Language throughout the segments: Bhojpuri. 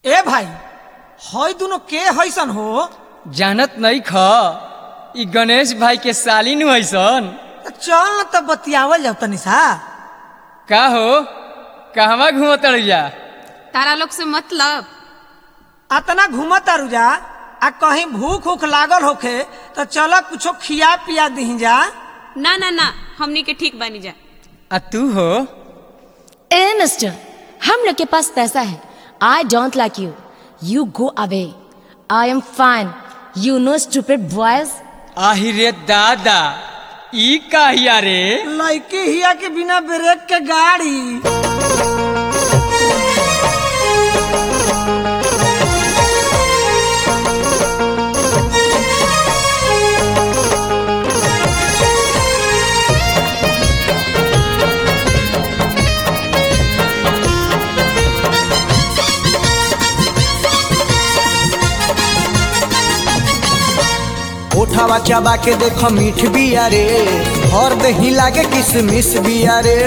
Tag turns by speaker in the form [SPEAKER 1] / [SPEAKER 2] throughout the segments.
[SPEAKER 1] ए भाई हई दुनो के हैसन हो
[SPEAKER 2] जानत नहीं ख ई गणेश भाई के सालिन हैसन
[SPEAKER 1] त चल न त बतियावल जाओ तनी सा
[SPEAKER 2] का हो कहवा घूमत जा
[SPEAKER 3] तारा लोग से मतलब
[SPEAKER 1] अतना घूमत तारू जा आ कहीं भूख उख लागल होखे तो चल कुछो खिया पिया दही जा
[SPEAKER 3] ना ना ना हमनी के ठीक बनी जा
[SPEAKER 2] आ तू हो
[SPEAKER 4] ए मिस्टर हम लोग के पास पैसा है I don't like you you go away I am fine you know stupid boys
[SPEAKER 2] आहि रे दादा ई काहिया रे
[SPEAKER 1] लड़की हिया के बिना ब्रेक के गाड़ी
[SPEAKER 5] उठावा चबा के देखो मीठ बिया रे और दही लागे किसमिस बिया रे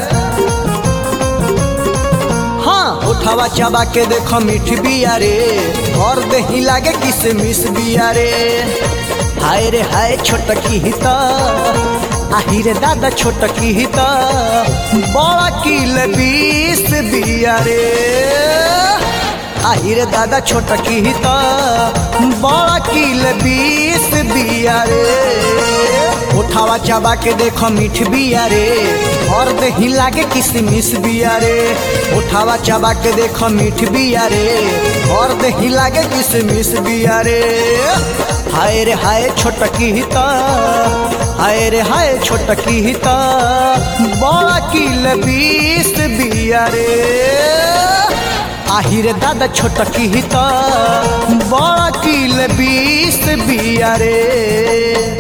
[SPEAKER 5] हाँ उठावा चबा के देखो मीठ बिया रे और दही लागे किसमिस बिया रे हाय रे हाय छोटकी हित आही रे दादा छोटकी हित बड़ा किल बीस बिया रे आही रे दादा छोटकी हित बड़ा किल बीस बिया रे उठावा चबा के देखो मीठ बिया रे और दही लागे किसमिस बिया रे उठावा चबा के देखो मीठ बिया रे और दही लागे किसमिस बिया रे हाय रे हाय छोटकी हित हाय रे हाय छोटकी हित बड़ा किल बीस बिया रे आहिरे दादा छोटकी हित बड़ा किल बीस बिया रे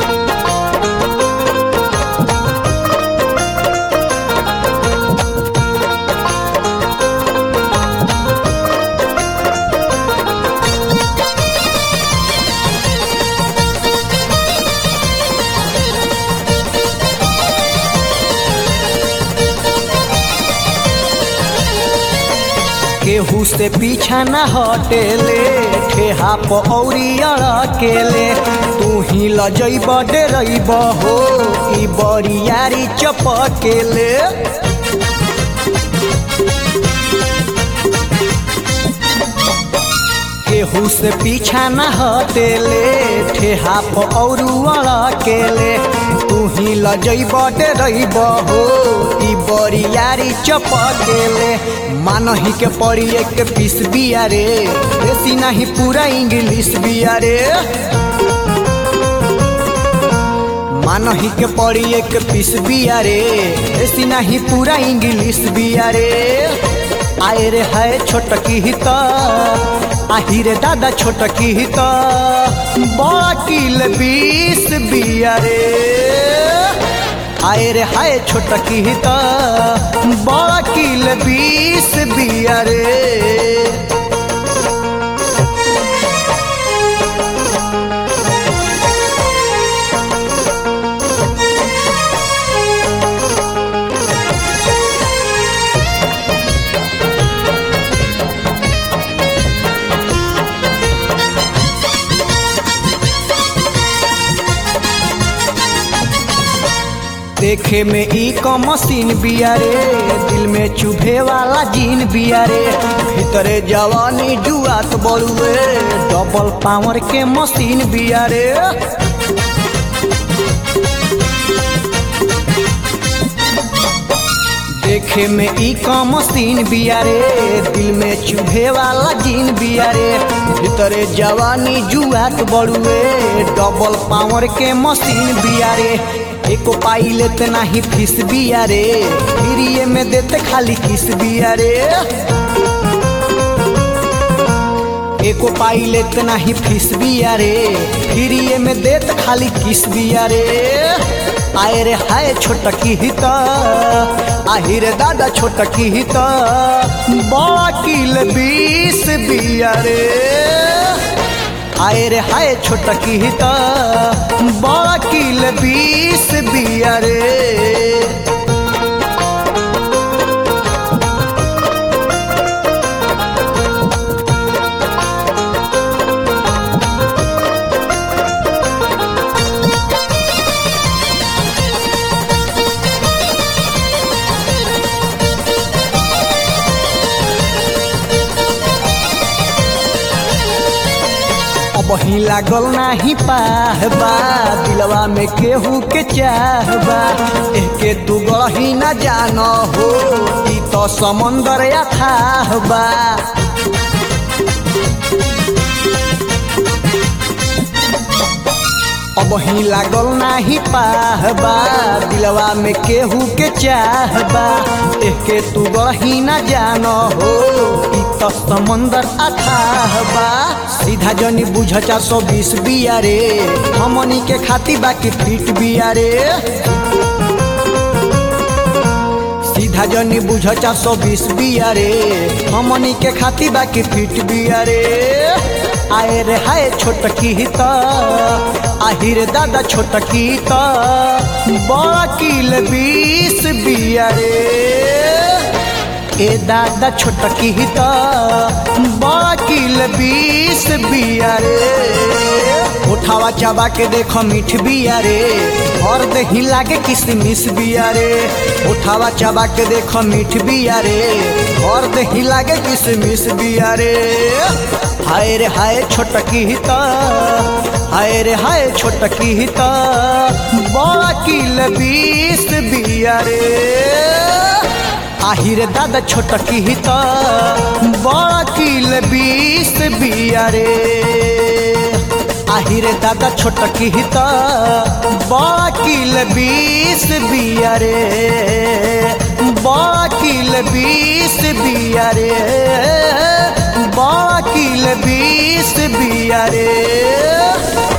[SPEAKER 5] केहू से पीछा न हटेले ठेहा पौरी अड़केले तू ही लजैब डरैब हो ई बरियारी चपकेले केहू से पीछा न हटेले ठेहा पौरू अड़केले तू ही लजैब डरैब हो ई बरियारी चपकेले मानही के पड़ी एक पीस बिया रे देसी नहीं पूरा इंग्लिश बिया रे मानही के पड़ी एक पीस बिया रे देसी नहीं पूरा इंग्लिश बिया रे आए रे है छोटकी हित आही रे दादा छोटकी हित बड़ा किल बीस बिया रे आए रे हाय छोटकी हित बड़ा किल बीस बिया रे देखे में ई क मशीन बिया रे दिल में चुभे वाला जीन बिया रे भीतरे जवानी जुआत बड़ुए डबल पावर के मशीन बिया रे देखे में ई क मशीन बिया रे दिल में चुभे वाला जीन बिया रे भीतरे जवानी जुआत बड़ुए डबल पावर के मशीन बिया रे एको पाई लेते नाही फीस बिया रे फ्रीए में देते खाली किस बिया रे एको पाई लेते नाही फीस बिया रे फ्रीए में देते खाली किस बिया रे आए रे हाय छोटकी हित आही रे दादा छोटकी हित बड़ा किल बीस बिया रे आए रे हाय छोटकी हित बड़ा किल बीस बिया रे अब ही लागल नाही पाहबा दिलवा में केहू के चाहबा एके तू गही न जान हो ई तो समंदर अथाह बा अब ही लागल नाही पाहबा दिलवा में केहू के चाहबा एके तू गही न जान हो ई तो समंदर अथाह बा सीधा जनी बुझ चार सौ बीस बिया रे हमनी के खाती बाकी फिट बिया रे सीधा जनी बुझ चार सौ बीस बिया रे हमनी के खाती बाकी फिट बिया रे आए रे हाय छोटकी त आहिर दादा छोटकी त बड़ा किल बीस बिया रे ए दादा छोटकी त बड़ा किल बीस बिया रे उठावा चाबा के देखो मीठ बिया रे और दही लागे किसमिस बिया रे उठावा चाबा के देखो मीठ बिया रे और दही लागे किसमिस बिया रे हाय रे हाय छोटकी त हाय रे हाय छोटकी त बड़ा किल बीस बिया रे আহিরে দাদা ছোট কিহিত বড় কিল বিষ বিয়ারে আহিরে দাদা ছোট কিহিত বড় কিল বিষ বিয়ারে বড় কিল বিষ বিয়ারে বড় কিল বিষ বিয়ারে